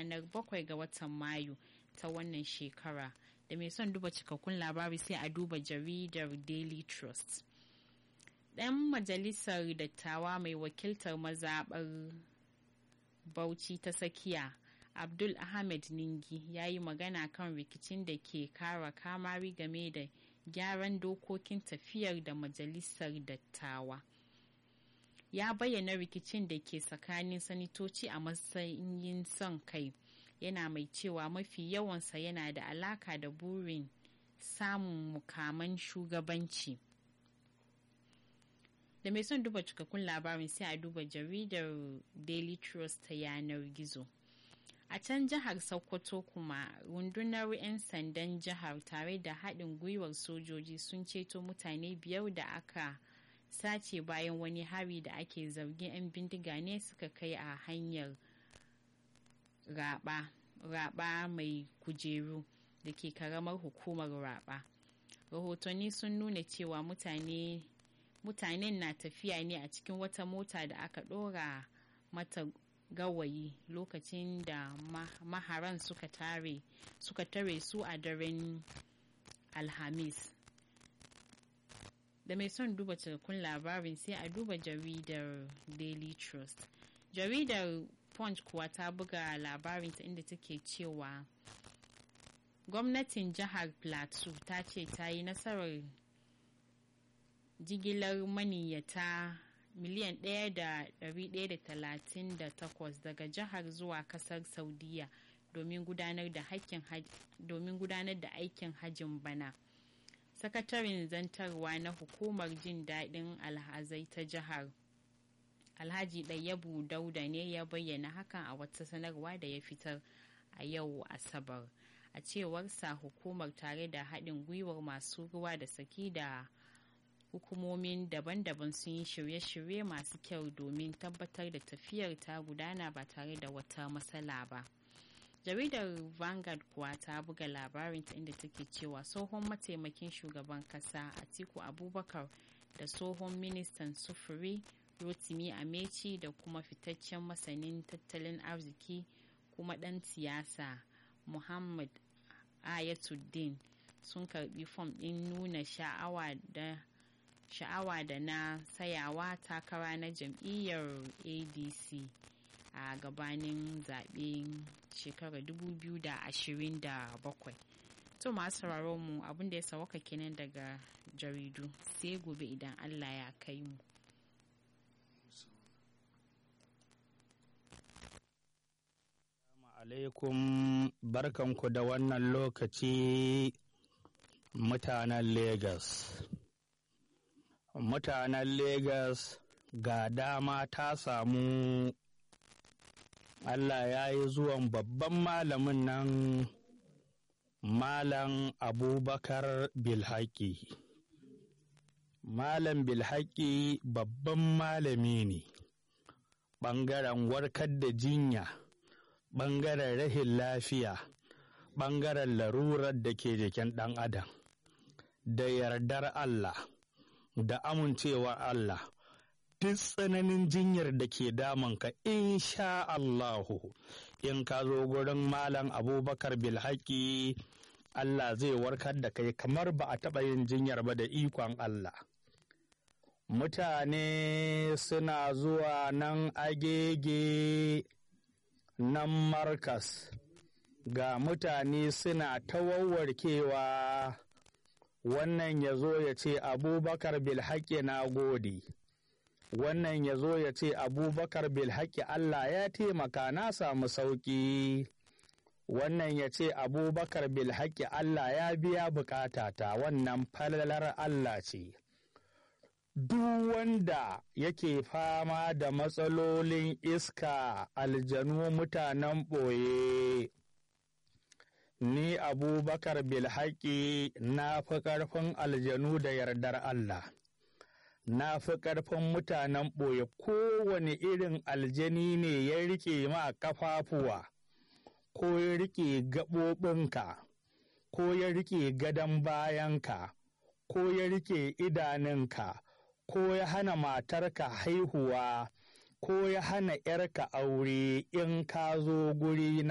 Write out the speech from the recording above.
ranar 7 ga watan mayu ta wannan shekara da mai son duba cikakkun labari sai a duba jaridar daily trust ɗan majalisar dattawa mai wakiltar mazaɓar bauchi ta tsakiya abdul ahmed ningi ya yi magana kan rikicin da ke kara kamari game da gyaran dokokin tafiyar da majalisar dattawa ya bayyana rikicin da ke tsakanin sanitoci a matsayin son kai yana mai cewa mafi yawansa yana da alaka da burin samun mukaman shugabanci da mai son duba cikakkun labarin sai a duba jaridar daily trust ta yanar gizo a can jihar sokoto kuma rundunar 'yan sandan jihar tare da haɗin gwiwar sojoji sun ceto mutane biyar da aka sace bayan wani hari da ake zargin 'yan bindiga ne suka kai a hanyar raba raba mai kujeru da ke karamar hukumar raba rahotanni sun nuna cewa mutane mutanen na tafiya ne a cikin wata mota da aka ɗora mata gawayi lokacin da maharan suka tare suka tare su a daren alhamis da mai son duba cikakkun labarin sai a duba jaridar daily trust jaridar punch kuwa ta buga labarinta inda take cewa gwamnatin jihar plateau ta ce ta yi nasarar jigilar maniyyata miliyan 1,138 daga jihar zuwa kasar saudiya domin gudanar da aikin hajjin bana sakataren zantarwa na hukumar jin daɗin alhazai ta jihar alhaji ɗayyabu dauda ne ya bayyana hakan a wata sanarwa da ya fitar a yau asabar a cewarsa hukumar tare da haɗin gwiwar masu ruwa da saki da hukumomin daban-daban sun yi shirye-shirye masu kyau domin tabbatar da tafiyar ta gudana ba tare da wata matsala ba jaridar vanguard kuwa ta buga labarinta inda take cewa tsohon mataimakin shugaban kasa atiku abubakar da tsohon ministan sufuri rotimi amechi da kuma fitaccen masanin tattalin arziki kuma ɗan siyasa muhammad ayatuddin sun karbi fom ɗin nuna sha'awa da sha'awa da na sayawa takara na jam'iyyar adc a gabanin zaɓen shekarar 2027 to masu sauraron mu abinda ya sawaka kenan daga jaridu sai gobe idan allah ya kai mu alaikum barkanku da wannan lokaci mutanen Legas. Mutanen Legas ga dama ta samu Allah ya yi zuwan babban malamin nan Malam Abubakar Bilhaki. Malam Bilhaki babban malami ne, ɓangaren warkar da jinya. ɓangaren rahin lafiya ɓangaren larurar da ke jikin ɗan adam da yardar Allah da amincewar Allah duk tsananin jinyar da ke damanka insha Allahu in ka zo gurin malam abubakar bilhaki Allah zai warkar da kai kamar ba a taɓa yin jinyar ba da ikon Allah mutane suna zuwa nan agege nan markas ga mutane suna ta wawwarkewa wannan ya zo ya ce abubakar bilhaƙi na gode wannan ya zo ya ce abubakar bilhaƙi allah ya taimaka na samu sauƙi wannan ya ce abubakar bilhaƙi allah ya biya bukatata wannan falalar allah ce duk wanda yake fama da matsalolin iska aljanu mutanen ɓoye ni abubakar bilhaƙi na fi ƙarfin aljanu da yardar Allah na fi ƙarfin mutanen ɓoye kowane irin aljani ne ya rike ma ƙafafuwa ko ya rike gaɓoɓinka ko ya rike gadon bayanka ko ya rike idanunka ko ya hana matarka haihuwa ko ya hana ‘yarka aure in ka zo guri